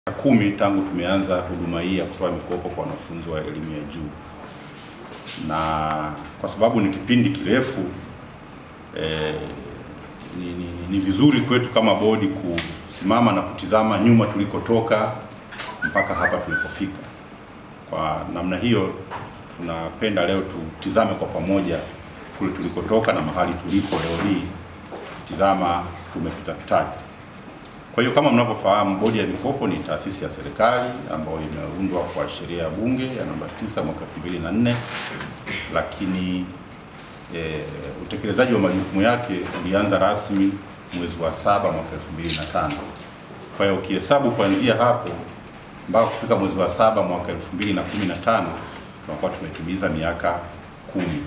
kumi tangu tumeanza huduma hii ya kutoa mikopo kwa wanafunzi wa elimu ya juu, na kwa sababu ni kipindi kirefu eh, ni, ni, ni vizuri kwetu kama bodi kusimama na kutizama nyuma tulikotoka mpaka hapa tulipofika. Kwa namna hiyo, tunapenda leo tutizame kwa pamoja kule tulikotoka na mahali tulipo leo hii, tizama tumepitapitaje. Kwa hiyo kama mnavyofahamu, bodi ya mikopo ni taasisi ya serikali ambayo imeundwa kwa sheria ya bunge ya namba 9 mwaka 2004, lakini e, utekelezaji wa majukumu yake ulianza rasmi mwezi wa saba mwaka 2005. Kwa hiyo ukihesabu kuanzia hapo mpaka kufika mwezi wa saba mwaka 2015 tunakuwa tumetimiza miaka kumi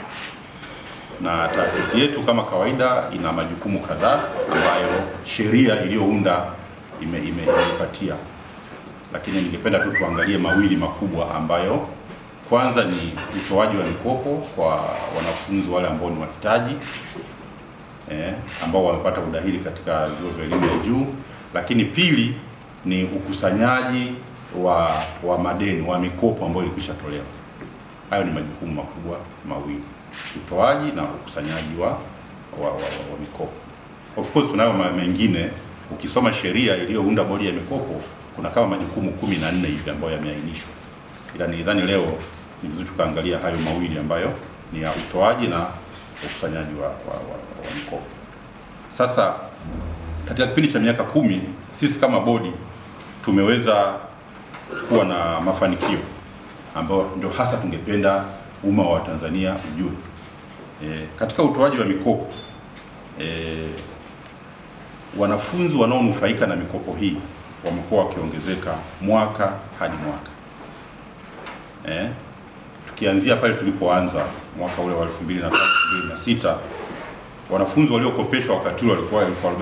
na taasisi yetu kama kawaida ina majukumu kadhaa ambayo sheria iliyounda ime, ime, imeipatia, lakini ningependa tu tuangalie mawili makubwa ambayo kwanza ni utoaji wa mikopo kwa wanafunzi wale ambao ni wahitaji eh, ambao wamepata udahili katika vyuo vya elimu ya juu, lakini pili ni ukusanyaji wa, wa madeni wa mikopo ambayo ilikwisha tolewa. Hayo ni majukumu makubwa mawili utoaji na ukusanyaji wa, wa, wa, wa, wa mikopo. Of course tunayo mengine, ukisoma sheria iliyounda bodi ya mikopo kuna kama majukumu kumi na nne hivi ambayo yameainishwa, ila nidhani leo ni vizuri tukaangalia hayo mawili ambayo ni ya utoaji na ukusanyaji wa, wa, wa, wa mikopo. Sasa katika kipindi cha miaka kumi sisi kama bodi tumeweza kuwa na mafanikio ambayo ndio hasa tungependa umma wa Tanzania ujue. E, katika utoaji wa mikopo e, wanafunzi wanaonufaika na mikopo hii wamekuwa wakiongezeka mwaka hadi mwaka. E, tukianzia pale tulipoanza mwaka ule wa 2005 2006 wanafunzi waliokopeshwa wakati ule walikuwa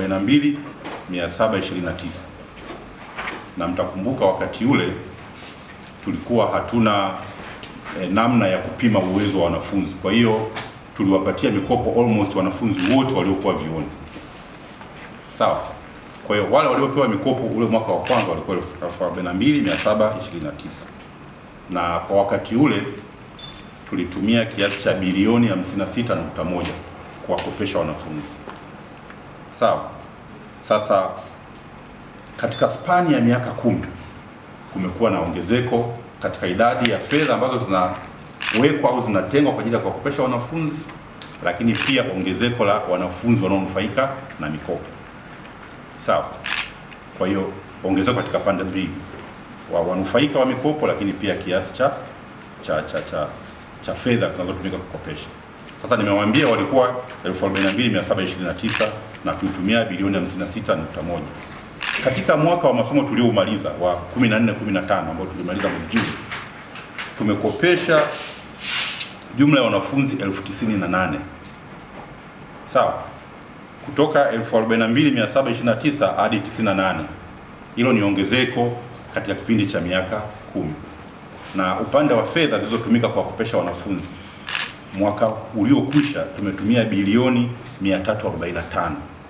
42729 na mtakumbuka wakati ule tulikuwa hatuna E, namna ya kupima uwezo wa wanafunzi. Kwa hiyo tuliwapatia mikopo almost wanafunzi wote waliokuwa vioni, sawa. Kwa hiyo wale waliopewa mikopo ule mwaka wa kwanza walikuwa 42729 na kwa wakati ule tulitumia kiasi cha bilioni 56.1 kuwakopesha wanafunzi, sawa. Sasa katika spani ya miaka kumi kumekuwa na ongezeko katika idadi ya fedha ambazo zinawekwa au zinatengwa kwa ajili ya kuwakopesha wanafunzi, lakini pia ongezeko la wanafunzi wanaonufaika na mikopo sawa. Kwa hiyo ongezeko katika pande mbili, wa wanufaika wa mikopo, lakini pia kiasi cha cha cha cha, cha fedha zinazotumika kukopesha. Sasa nimewaambia walikuwa 42729 na tulitumia bilioni 56.1 katika mwaka wa masomo tulioumaliza wa 14 15 ambao tulimaliza mwezi Juni tumekopesha jumla ya wanafunzi elfu tisini na nane sawa, kutoka 42729 hadi 98. Hilo ni ongezeko katika kipindi cha miaka kumi, na upande wa fedha zilizotumika kuwakopesha wanafunzi mwaka uliokwisha tumetumia bilioni 345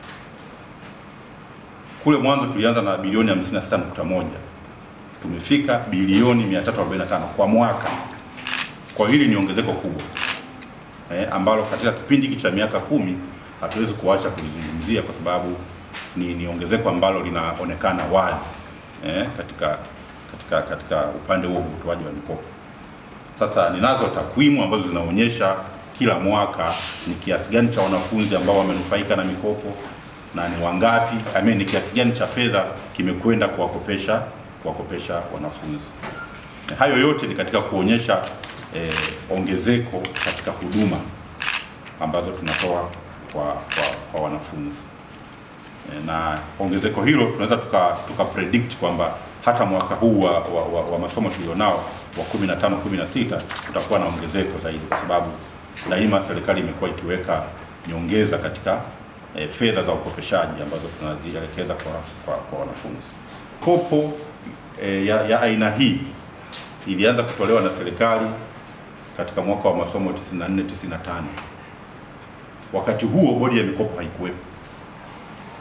kule mwanzo tulianza na bilioni 56.1 tumefika bilioni 345 kwa mwaka. Kwa hili ni ongezeko kubwa eh, ambalo katika kipindi hiki cha miaka kumi hatuwezi kuacha kulizungumzia kwa sababu ni, ni ongezeko ambalo linaonekana wazi eh, katika, katika, katika upande huo utoaji wa mikopo. Sasa ninazo takwimu ambazo zinaonyesha kila mwaka ni kiasi gani cha wanafunzi ambao wamenufaika na mikopo na ni wangapi, I mean, ni kiasi gani cha fedha kimekwenda kuwakopesha kuwakopesha wanafunzi. Hayo yote ni katika kuonyesha eh, ongezeko katika huduma ambazo tunatoa kwa, kwa, kwa wanafunzi e, na ongezeko hilo tunaweza tuka, tuka predict kwamba hata mwaka huu wa, wa, wa, wa masomo tulionao wa 15 16 tutakuwa na ongezeko zaidi, kwa sababu daima serikali imekuwa ikiweka nyongeza katika E, fedha za ukopeshaji ambazo tunazielekeza kwa, kwa, kwa wanafunzi. Kopo e, ya, ya aina hii ilianza kutolewa na serikali katika mwaka wa masomo 94 95. Wakati huo bodi ya mikopo haikuwepo,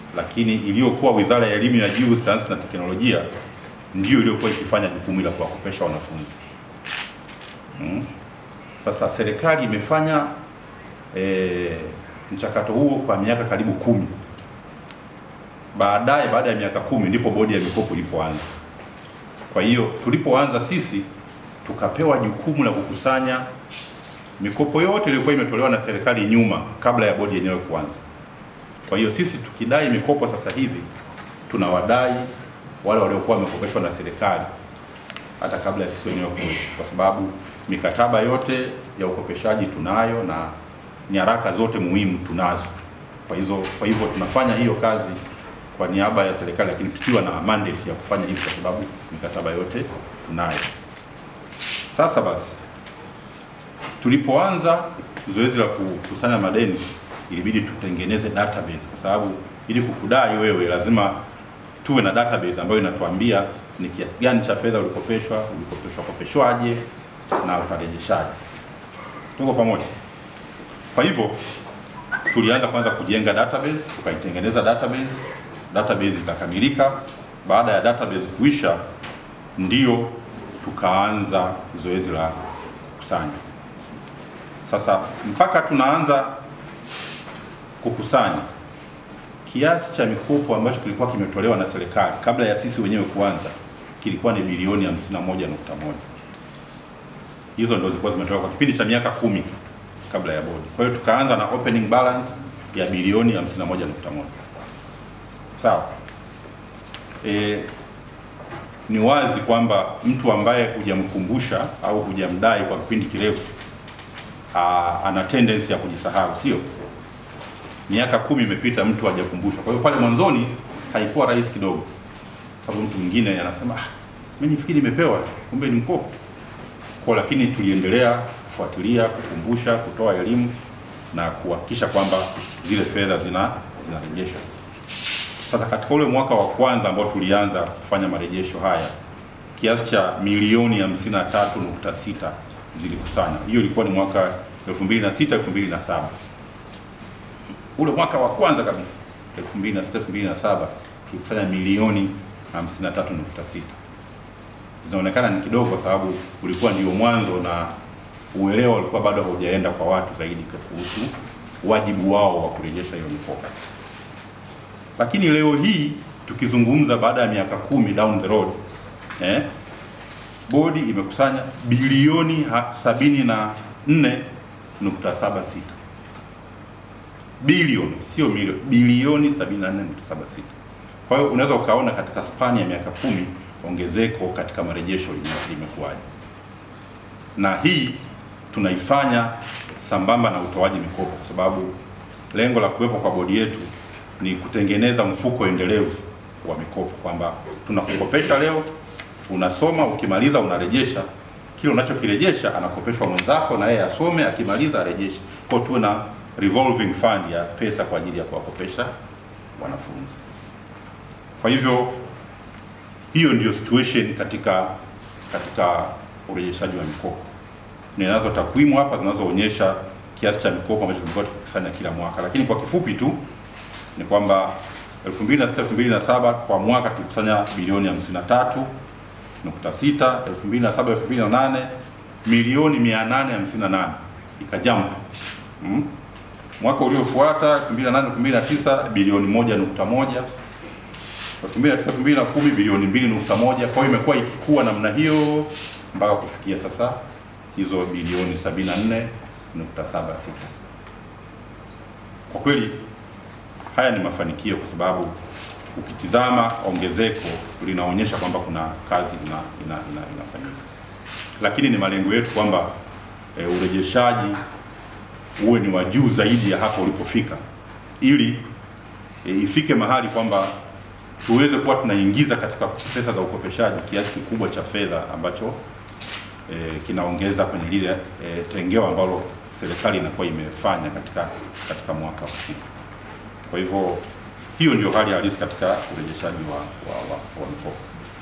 lakini iliyokuwa Wizara ya Elimu ya Juu, Sayansi na Teknolojia ndiyo iliyokuwa ikifanya jukumu la kuwakopesha wanafunzi mm. Sasa serikali imefanya e, mchakato huo kwa miaka karibu kumi. Baadaye, baada ya miaka kumi ndipo bodi ya mikopo ilipoanza. Kwa hiyo tulipoanza sisi tukapewa jukumu la kukusanya mikopo yote iliyokuwa imetolewa na serikali nyuma kabla ya bodi yenyewe kuanza. Kwa hiyo sisi tukidai mikopo sasa hivi tunawadai wale waliokuwa wamekopeshwa na serikali hata kabla ya sisi wenyewe kuja, kwa sababu mikataba yote ya ukopeshaji tunayo na nyaraka zote muhimu tunazo. Kwa hizo kwa hivyo tunafanya hiyo kazi kwa niaba ya serikali, lakini tukiwa na mandate ya kufanya hivyo kwa sababu mikataba yote tunayo. Sasa basi, tulipoanza zoezi la kukusanya madeni ilibidi tutengeneze database, kwa sababu ili kukudai wewe lazima tuwe na database ambayo inatuambia ni kiasi gani cha fedha ulikopeshwa, ulikopeshwa kopeshwaje na utarejeshaje. Tuko pamoja? Kwa hivyo tulianza kwanza kujenga database, tukaitengeneza database, database ikakamilika. Baada ya database kuisha, ndio tukaanza zoezi la kukusanya. Sasa mpaka tunaanza kukusanya kiasi cha mikopo ambacho kilikuwa kimetolewa na serikali kabla ya sisi wenyewe kuanza kilikuwa ni bilioni 51.1. Hizo ndio zilikuwa zimetolewa kwa kipindi cha miaka kumi kabla ya bodi. Kwa hiyo tukaanza na opening balance ya bilioni 51.1. Sawa. E, ni wazi kwamba mtu ambaye hujamkumbusha au hujamdai kwa kipindi kirefu ana tendency ya kujisahau, sio? Miaka kumi imepita, mtu hajakumbushwa. Kwa hiyo pale mwanzoni haikuwa rahisi kidogo, sababu mtu mwingine anasema ah, mimi nifikiri nimepewa, kumbe ni mkopo kwa, lakini tuliendelea kufuatilia, kukumbusha, kutoa elimu na kuhakikisha kwamba zile fedha zina zinarejeshwa. Sasa katika ule mwaka wa kwanza ambao tulianza kufanya marejesho haya, kiasi cha milioni 53.6 zilikusanywa. Hiyo ilikuwa ni mwaka 2006 2007 ule mwaka wa kwanza kabisa 2006 2007 tulikusanya milioni 53.6. Zinaonekana ni kidogo kwa sababu ulikuwa ndio mwanzo na uelewa ulikuwa bado haujaenda kwa watu zaidi kuhusu wajibu wao wa kurejesha hiyo mikopo. Lakini leo hii tukizungumza baada ya miaka kumi down the road eh, bodi imekusanya bilioni 74.76 bilioni sio milioni, bilioni 74.76. Kwa hiyo unaweza ukaona katika spani ya miaka kumi ongezeko katika marejesho limekuwaje, na hii tunaifanya sambamba na utoaji mikopo, kwa sababu lengo la kuwepo kwa bodi yetu ni kutengeneza mfuko endelevu wa mikopo, kwamba tunakukopesha leo, unasoma, ukimaliza unarejesha kile unachokirejesha, anakopeshwa mwenzako na yeye asome, akimaliza arejeshe. Kwa hiyo tuwe na revolving fund ya pesa kwa ajili ya kuwakopesha wanafunzi. Kwa hivyo hiyo ndiyo situation katika katika urejeshaji wa mikopo. Ninazo takwimu hapa zinazoonyesha kiasi cha mikopo ambacho tulikuwa tukikusanya kila mwaka, lakini kwa kifupi tu ni kwamba 2006 2007 kwa mwaka tulikusanya bilioni 53 nukta sita 2007 2008 milioni 858 ikajump mm. Mwaka uliofuata 2008 2009 bilioni moja nukta moja 2009 2010 bilioni mbili nukta moja Kwa hiyo imekuwa ikikua namna hiyo mpaka kufikia sasa hizo bilioni 74.76. Kwa kweli haya ni mafanikio kwa sababu ukitizama ongezeko linaonyesha kwamba kuna kazi ina, ina, ina, inafanyika, lakini ni malengo yetu kwamba e, urejeshaji uwe ni wa juu zaidi ya hapo ulipofika, ili e, ifike mahali kwamba tuweze kuwa tunaingiza katika pesa za ukopeshaji kiasi kikubwa cha fedha ambacho e, kinaongeza kwenye lile e, tengeo ambalo serikali inakuwa imefanya katika katika mwaka husika. Kwa hivyo hiyo ndio hali halisi katika urejeshaji wa, wa, wa, wa mikopo.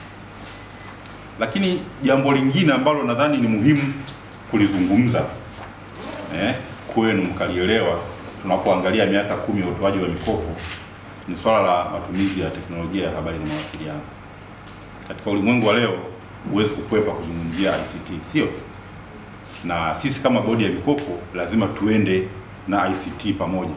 Lakini jambo lingine ambalo nadhani ni muhimu kulizungumza eh, kwenu mkalielewa tunapoangalia miaka kumi ya utoaji wa mikopo ni swala la matumizi ya teknolojia ya habari na mawasiliano. Katika ulimwengu wa leo huwezi kukwepa kuzungumzia ICT, sio? Na sisi kama bodi ya mikopo lazima tuende na ICT pamoja.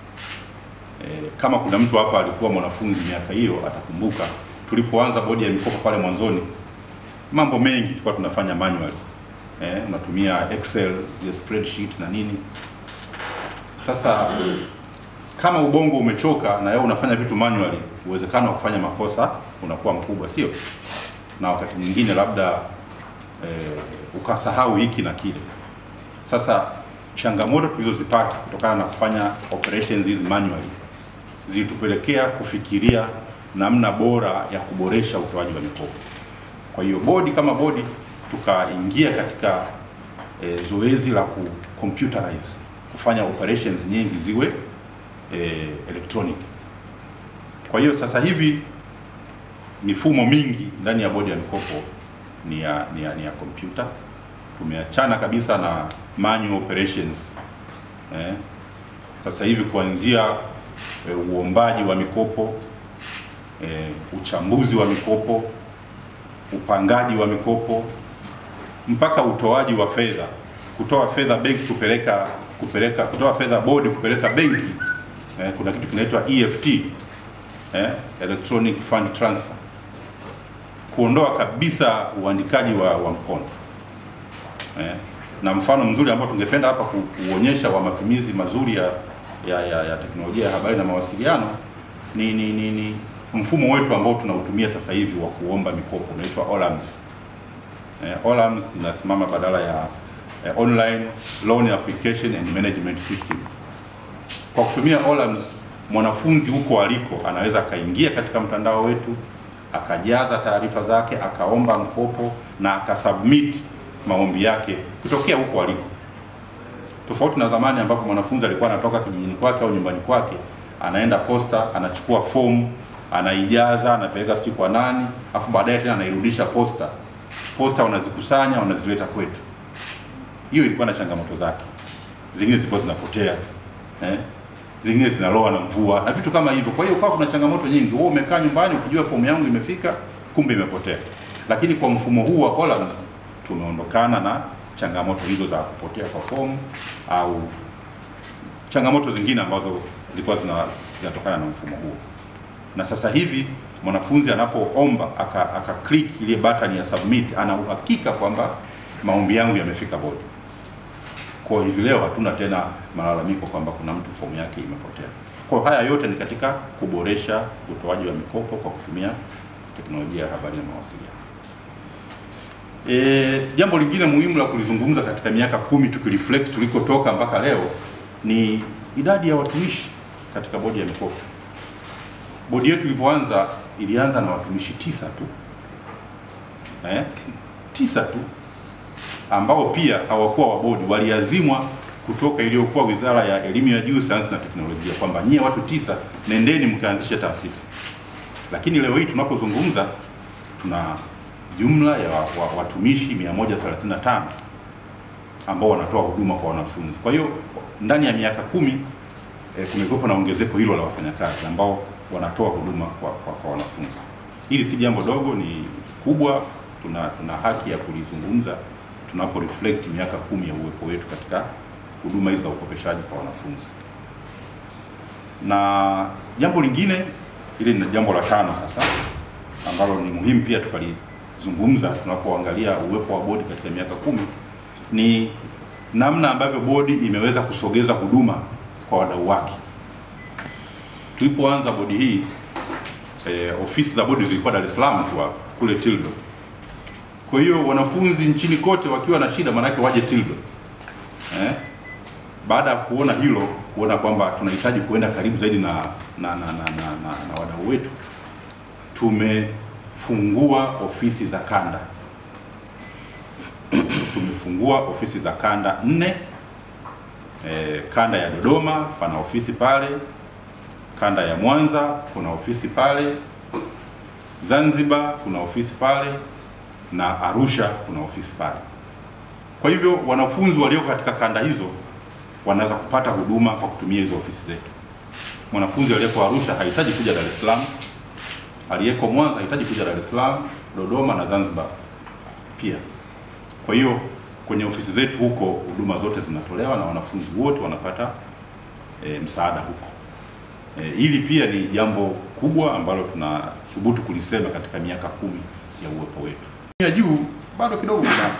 E, kama kuna mtu hapa alikuwa mwanafunzi miaka hiyo atakumbuka tulipoanza bodi ya mikopo pale mwanzoni, mambo mengi tulikuwa tunafanya manual. Eh, unatumia Excel, zile spreadsheet na nini. Sasa kama ubongo umechoka na wewe unafanya vitu manually, uwezekano wa kufanya makosa unakuwa mkubwa, sio? Na wakati mwingine labda eh, ukasahau hiki na kile. Sasa changamoto tulizozipata kutokana na kufanya operations hizi manually zilitupelekea kufikiria namna bora ya kuboresha utoaji wa mikopo. Kwa hiyo bodi kama bodi tukaingia katika e, zoezi la ku computerize kufanya operations nyingi ziwe e, electronic. Kwa hiyo sasa hivi mifumo mingi ndani ya bodi ya mikopo ni ya ni ya, ni ya kompyuta. Tumeachana kabisa na manual operations eh. Sasa hivi kuanzia e, uombaji wa mikopo e, uchambuzi wa mikopo, upangaji wa mikopo mpaka utoaji wa fedha, kutoa fedha benki kupeleka kupeleka kutoa fedha bodi kupeleka benki eh, kuna kitu kinaitwa EFT eh, electronic fund transfer, kuondoa kabisa uandikaji wa, wa mkono eh, na mfano mzuri ambao tungependa hapa ku, kuonyesha wa matumizi mazuri ya, ya, ya, ya teknolojia ya habari na mawasiliano ni, ni, ni, ni mfumo wetu ambao tunautumia sasa hivi wa kuomba mikopo unaitwa OLAMS. Eh, OLAMS inasimama badala ya eh, online loan application and management system. Kwa kutumia OLAMS, mwanafunzi huko aliko anaweza akaingia katika mtandao wetu akajaza taarifa zake akaomba mkopo na akasubmit maombi yake kutokea huko aliko, tofauti na zamani ambapo mwanafunzi alikuwa anatoka kijijini kwake au nyumbani kwake anaenda posta anachukua fomu anaijaza anapeleka sijui kwa nani, afu baadaye tena anairudisha posta. Posta wanazikusanya wanazileta kwetu. Hiyo ilikuwa na changamoto zake, zingine zilikuwa zinapotea eh? zingine zinaloa na mvua na vitu kama hivyo. Kwa hiyo kwa kuna changamoto nyingi. Wewe umekaa nyumbani ukijua fomu yangu imefika, kumbe imepotea. Lakini kwa mfumo huu wa OLAMS tumeondokana na changamoto hizo za kupotea kwa fomu au changamoto zingine ambazo zilikuwa zina, zinatokana na mfumo huo. Na sasa hivi mwanafunzi anapoomba aka, aka click ile button ya submit, ana uhakika kwamba maombi yangu yamefika bodi. Kwa hivi leo hatuna tena malalamiko kwamba kuna mtu fomu yake imepotea. Kwa haya yote ni katika kuboresha utoaji wa mikopo kwa kutumia teknolojia ya habari na mawasiliano. E, jambo lingine muhimu la kulizungumza katika miaka kumi tukireflect tulikotoka mpaka leo ni idadi ya watumishi katika bodi ya mikopo. Bodi yetu ilipoanza ilianza na watumishi tisa tu eh, tisa tu ambao pia hawakuwa wa bodi, waliazimwa kutoka iliyokuwa Wizara ya Elimu ya Juu, Sayansi na Teknolojia kwamba nyie watu tisa nendeni mkaanzishe taasisi. Lakini leo hii tunapozungumza tuna jumla ya wa, wa, watumishi 135 ambao wanatoa huduma kwa wanafunzi. Kwa hiyo ndani ya miaka kumi e, kumekuwepo na ongezeko hilo la wafanyakazi ambao wanatoa huduma kwa, kwa, kwa wanafunzi. Hili si jambo dogo, ni kubwa. Tuna, tuna haki ya kulizungumza tunapo reflect miaka kumi ya uwepo wetu katika huduma hizi za ukopeshaji kwa wanafunzi. Na jambo lingine, ile ni jambo la tano sasa, ambalo ni muhimu pia tukalizungumza tunapoangalia uwepo wa bodi katika miaka kumi, ni namna ambavyo bodi imeweza kusogeza huduma kwa wadau wake. Tulipoanza bodi hii eh, ofisi za bodi zilikuwa Dar es Salaam tu hapo kule Tildo. Kwa hiyo wanafunzi nchini kote wakiwa na shida, maanake waje Tildo eh? Baada ya kuona hilo, kuona kwamba tunahitaji kuenda karibu zaidi na na, na, na, na, na, na wadau wetu, tumefungua ofisi za kanda tumefungua ofisi za kanda nne. E, kanda ya Dodoma pana ofisi pale, kanda ya Mwanza kuna ofisi pale, Zanzibar kuna ofisi pale na Arusha kuna ofisi pale. Kwa hivyo wanafunzi walioko katika kanda hizo wanaweza kupata huduma kwa kutumia hizo ofisi zetu. mwanafunzi aliyeko Arusha hahitaji kuja Dar es Salaam, aliyeko Mwanza hahitaji kuja Dar es Salaam, Dodoma na Zanzibar pia. Kwa hiyo kwenye ofisi zetu huko huduma zote zinatolewa na wanafunzi wote wanapata e, msaada huko. E, hili pia ni jambo kubwa ambalo tunathubutu kulisema katika miaka kumi ya uwepo wetu. Ya juu bado kidogo kuna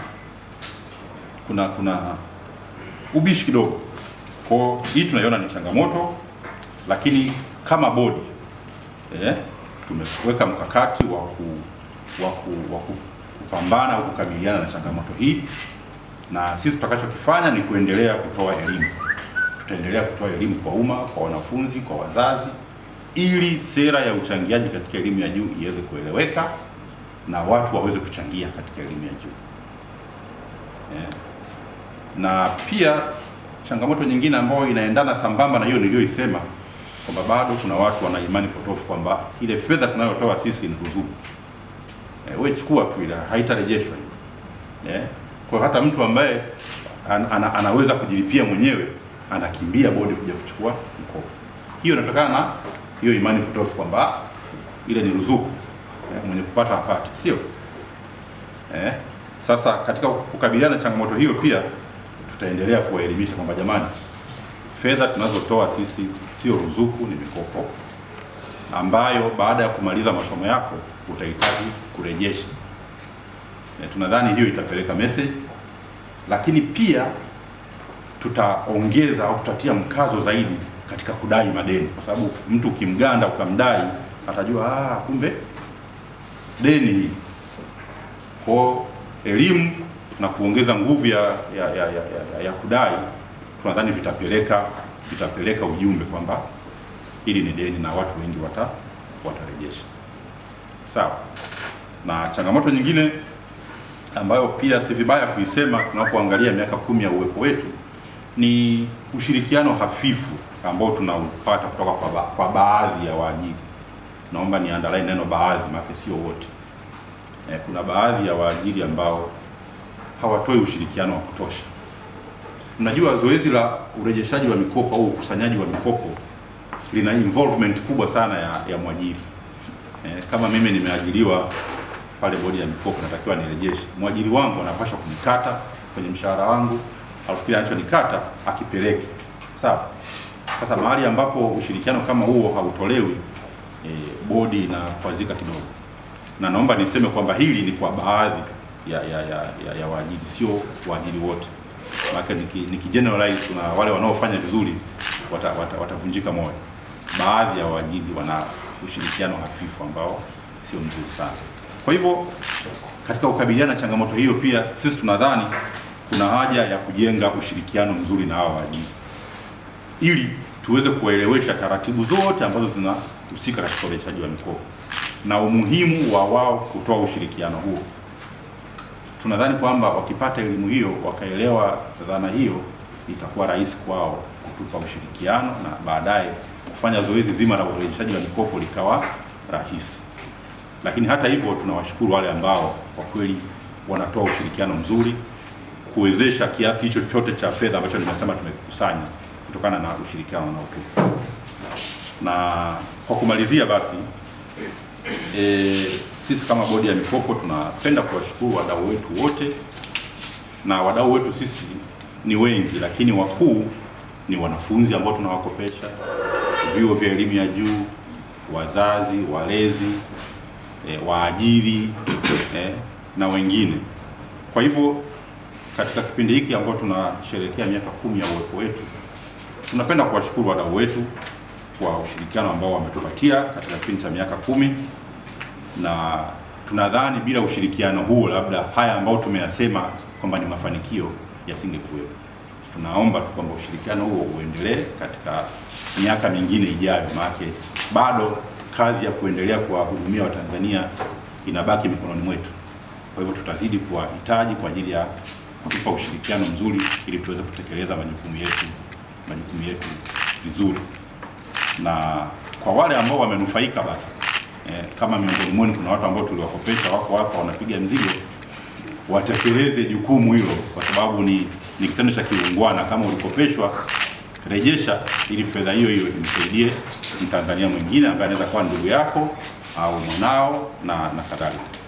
kuna kuna ubishi kidogo. Kwa hiyo hii tunaiona ni changamoto, lakini kama bodi eh, tumeweka mkakati wa ku, wa ku, wa ku, kupambana au kukabiliana na changamoto hii, na sisi tutakachokifanya ni kuendelea kutoa elimu. Tutaendelea kutoa elimu kwa umma, kwa wanafunzi, kwa wazazi, ili sera ya uchangiaji katika elimu ya juu iweze kueleweka na watu waweze kuchangia katika elimu ya juu eh. Na pia changamoto nyingine ambayo inaendana sambamba na hiyo niliyoisema kwamba bado kuna watu wana imani potofu kwamba ile fedha tunayotoa sisi ni ruzuku. E, wewe chukua tu ile haitarejeshwa hiyo. Eh, kwa hata mtu ambaye an, ana, anaweza kujilipia mwenyewe anakimbia bodi kuja kuchukua mkopo. Hiyo inatokana na hiyo imani potofu kwamba ile ni ruzuku. Eh, mwenye kupata apate, sio? Eh, sasa katika kukabiliana na changamoto hiyo pia tutaendelea kuwaelimisha kwamba jamani, fedha tunazotoa sisi sio ruzuku, ni mikopo ambayo baada ya kumaliza masomo yako utahitaji kurejesha. E, tunadhani hiyo itapeleka message, lakini pia tutaongeza au tutatia mkazo zaidi katika kudai madeni, kwa sababu mtu ukimganda ukamdai atajua ah, kumbe deni hii. Kwa elimu na kuongeza nguvu ya, ya, ya, ya, ya, ya kudai tunadhani vitapeleka vitapeleka ujumbe kwamba hili ni deni na watu wengi wata watarejesha. Sawa. Na changamoto nyingine ambayo pia si vibaya kuisema tunapoangalia miaka kumi ya uwepo wetu ni ushirikiano hafifu ambao tunaupata kutoka kwa, ba kwa baadhi ya waajiri. Naomba ni underline neno baadhi, maana sio wote. E, kuna baadhi ya waajiri ambao hawatoi ushirikiano wa kutosha. Mnajua zoezi la urejeshaji wa mikopo au ukusanyaji wa mikopo lina involvement kubwa sana ya, ya mwajiri. E, kama mimi nimeajiriwa pale bodi ya mikopo, natakiwa nirejeshe, mwajiri wangu anapaswa kunikata kwenye mshahara wangu, alafu kile anachonikata akipeleke. Sawa. Sasa mahali ambapo ushirikiano kama huo hautolewi, e, bodi inakwazika kidogo, na naomba niseme kwamba hili ni kwa baadhi ya, ya, ya, ya, ya waajiri, sio waajiri wote. Maana niki, niki generalize kuna wale wanaofanya vizuri watavunjika wata, wata moyo. Baadhi ya waajiri wana ushirikiano hafifu ambao sio mzuri sana. Kwa hivyo katika kukabiliana na changamoto hiyo, pia sisi tunadhani kuna haja ya kujenga ushirikiano mzuri na hao waajiri ili tuweze kuwaelewesha taratibu zote ambazo zinahusika katika urejeshaji wa mikopo na umuhimu wa wao kutoa ushirikiano huo. Tunadhani kwamba wakipata elimu hiyo, wakaelewa dhana hiyo, itakuwa rahisi kwao kutupa ushirikiano na baadaye kufanya zoezi zima la urejeshaji wa mikopo likawa rahisi. Lakini hata hivyo, tunawashukuru wale ambao kwa kweli wanatoa ushirikiano mzuri kuwezesha kiasi hicho chote cha fedha ambacho nimesema tumekusanya kutokana na ushirikiano unaotupa. Na kwa kumalizia basi e, sisi kama bodi ya mikopo tunapenda kuwashukuru wadau wetu wote, na wadau wetu sisi ni wengi, lakini wakuu ni wanafunzi ambao tunawakopesha, vyuo vya elimu ya juu, wazazi, walezi, e, waajiri e, na wengine. Kwa hivyo katika kipindi hiki ambao tunasherehekea miaka kumi ya uwepo wetu, tunapenda kuwashukuru wadau wetu kwa ushirikiano ambao wametupatia katika kipindi cha miaka kumi na tunadhani bila ushirikiano huo labda haya ambayo tumeyasema kwamba ni mafanikio yasingekuwepo. Tunaomba tu kwamba ushirikiano huo uendelee katika miaka mingine ijayo, maana bado kazi ya kuendelea kuwahudumia Watanzania inabaki mikononi mwetu. Kwa hivyo tutazidi kuwahitaji kwa ajili ya kutupa ushirikiano mzuri ili tuweze kutekeleza majukumu yetu majukumu yetu vizuri, na kwa wale ambao wamenufaika basi eh, kama miongoni mwenu kuna watu ambao tuliwakopesha wako hapa wanapiga mzigo, watekeleze jukumu hilo, kwa sababu ni ni kitendo cha kiungwana. Kama ulikopeshwa rejesha, ili fedha hiyo hiyo imsaidie Mtanzania mwingine ambaye anaweza kuwa ndugu yako au mwanao na, na kadhalika.